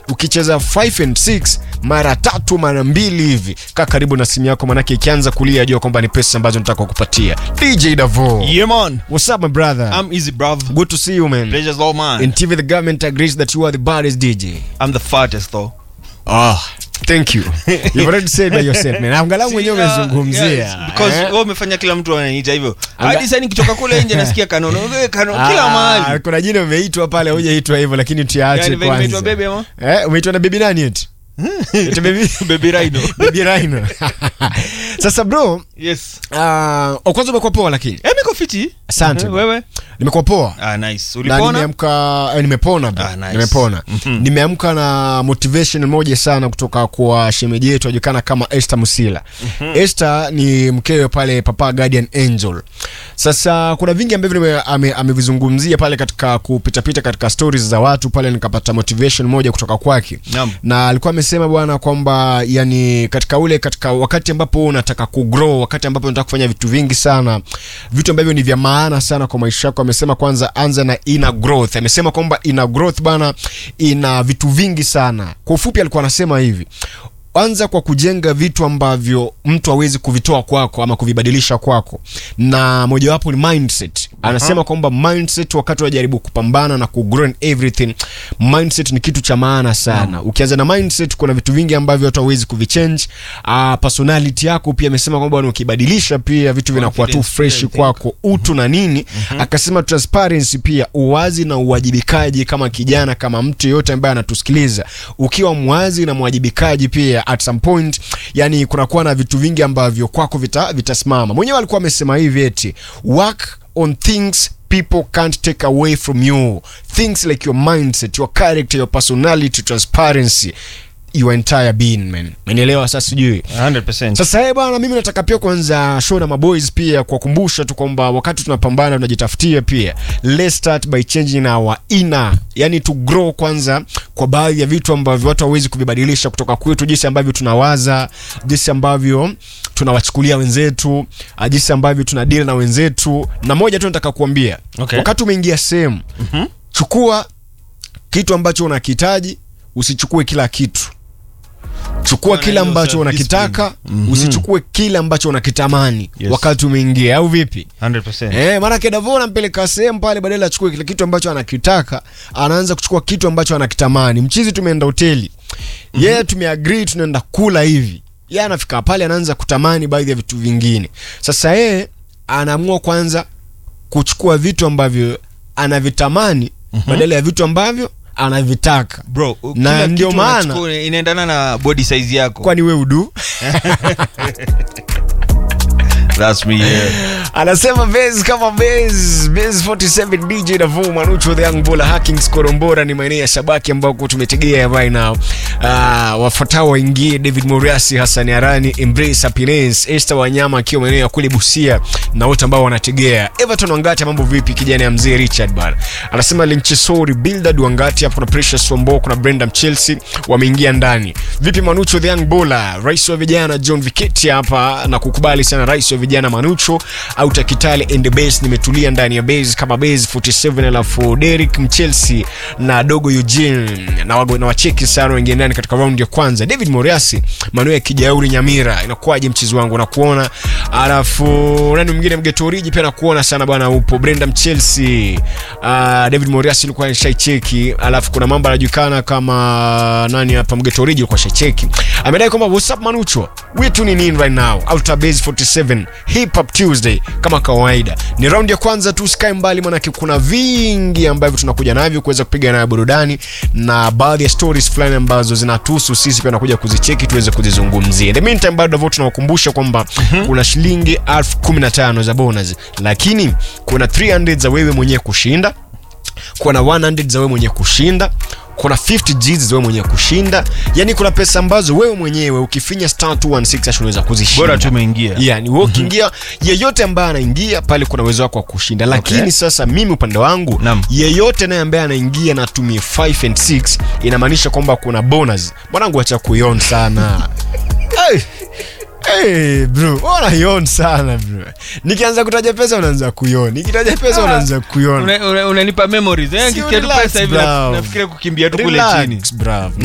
ukicheza 5 and 6 mara tatu mara mbili hivi kaa karibu na simu yako manake ikianza kulia jua kwamba ni pesa ambazo nataka kukupatia dj davo Yeah, man. what's up my brother I'm easy, bruv. good to see you man Pleasure's all mine. in tv the government agrees that you are the baddest dj I'm the fattest, though. oh thank you you've already said by yourself man angalau mwenyewe See, uh, umezungumzia yes, because eh? wewe umefanya kila mtu ananiita hivyo Anga- hadi sasa nikitoka kule nje nasikia kanono eh, kano kila Ah, mahali kuna jina umeitwa pale hujaitwa hivyo lakini tuache Yani venye nimeitwa kwanza baby ama eh umeitwa na bibi nani eti eti baby baby rhino baby Rhino sasa bro yes uh, kwanza umekuwa poa lakini eh niko fiti Asante, Eh, bro. wewe nimekuwa poa ah nice na ulipona nimeamka eh, nimepona bro. Ah, nice. nimepona Mhm. nimeamka na motivation moja sana kutoka kwa shemeji yetu ajulikana kama Esther Musila Esther ni mkewe pale Papa Guardian Angel sasa kuna vingi ambavyo nime- ame- amevizungumzia pale katika kupitapita katika stories za watu pale nikapata motivation moja kutoka kwake Naam. na alikuwa amesema bwana kwamba yani katika ule katika wakati ambapo wewe unataka kugrow wakati ambapo unataka kufanya vitu vingi sana vitu ambavyo ni vya maana sana kwa maisha yako amesema kwanza anza na inner growth amesema kwamba inner growth bana ina vitu vingi sana kwa ufupi alikuwa anasema hivi anza kwa kujenga vitu ambavyo mtu hawezi kuvitoa kwako ama kuvibadilisha kwako na mojawapo ni mindset anasema kwamba mindset wakati unajaribu kupambana na kugrow in everything mindset ni kitu cha maana sana ukianza na mindset kuna vitu vingi ambavyo watu hawezi kuvichange uh, personality yako pia amesema kwamba bwana ukibadilisha pia vitu vinakuwa tu Confidence fresh pia, I think. kwako utu na nini akasema transparency pia uwazi na uwajibikaji kama kijana kama mtu yeyote ambaye anatusikiliza ukiwa mwazi na mwajibikaji pia at some point yani kunakuwa na vitu vingi ambavyo kwako vita- vitasimama mwenyewe alikuwa amesema hivi eti work on things people can't take away from you things like your mindset your character your personality transparency your entire being man menelewa sasa sijui 100% sasa hey bwana mimi nataka pia kwanza show na maboys pia kuwakumbusha tu kwamba wakati tunapambana tunajitafutia pia let's start by changing our inner yani to grow kwanza kwa baadhi ya vitu ambavyo watu hawezi kuvibadilisha kutoka kwetu jinsi ambavyo tunawaza jinsi ambavyo tunawachukulia wenzetu ah, jinsi ambavyo tuna deal na wenzetu na moja tu nataka kuambia Okay. wakati umeingia sehemu chukua kitu ambacho unakihitaji usichukue kila kitu chukua Kuwa na kile hiyo ambacho unakitaka usichukue kile ambacho unakitamani Yes. wakati umeingia au vipi 100% Eh, maanake Davo anampeleka sehemu pale, badala achukue kile kitu ambacho anakitaka, anaanza kuchukua kitu ambacho anakitamani. Mchizi, tumeenda hoteli yeye, yeah, tumeagree tunaenda kula hivi, yeye anafika pale anaanza kutamani baadhi ya vitu vingine. Sasa yeye anaamua kwanza kuchukua vitu ambavyo anavitamani badala ya vitu ambavyo anavitaka. bro Na kila ndio kitu maana- unachukua inaendana na body size yako Kwani we udu? that's me yeah anasema base kama base base 47 dj Davo Manucho the young bull hacking skorombora ni maeneo ya Sabaki ambako tumetegea right now uh, wafuatao waingie David Moriasi Hassan Arani Embrace Happiness Esther Wanyama akiwa maeneo ya kule Busia na wote ambao wanategea Everton Wangati mambo vipi kijana ya mzee Richard bana anasema Linchisori Bildad Wangati hapo kuna Precious Wambo kuna Brenda Chelsea wameingia ndani vipi Manucho the young bull rais wa vijana John Viketi hapa na kukubali sana rais wa vijana Manucho au Takitale and the base nimetulia ndani ya base kama base 47 alafu Derek Mchelsea na dogo Eugene na wago na wacheki sana wengine ndani katika round ya kwanza David Moriasi Manuel Kijauri Nyamira inakuwaje mchezo wangu nakuona alafu nani mwingine mgetoriji pia nakuona sana bwana upo Brenda Mchelsea uh, David Moriasi alikuwa shaicheki alafu kuna mambo anajulikana kama nani hapa mgetoriji alikuwa shaicheki amedai kwamba what's up Manucho wetu ni nini right now Outer Base 47 Hip Hop Tuesday kama kawaida ni raundi ya kwanza tu sky mbali manake kuna vingi ambavyo tunakuja navyo kuweza kupiga nayo burudani na baadhi ya stories fulani ambazo zinatuhusu sisi pia nakuja kuzicheki tuweze kuzizungumzia in the meantime bado vo tunawakumbusha kwamba kuna shilingi elfu kumi na tano za bonus lakini kuna 300 za wewe mwenyewe kushinda kuna 100 za wewe mwenyewe kushinda kuna 50 Gs za wewe mwenyewe kushinda yani kuna pesa ambazo wewe mwenyewe ukifinya star 216 hash unaweza kuzishinda bora tu umeingia yani wewe ukiingia yeyote ambaye anaingia pale kuna uwezo wako wa kushinda lakini Okay. sasa mimi upande wangu Naam. yeyote naye ambaye anaingia na atumie 5 and 6 inamaanisha kwamba kuna bonus mwanangu acha kuion sana hey. Hey, bro unaion sana bro nikianza kutaja pesa unaanza kuion nikitaja pesa unaanza kuion Una- una- unanipa memories eh Si nikisikia tu relax, pesa hivi bro. na- nafikiria kukimbia tu kule chini Relax, bro.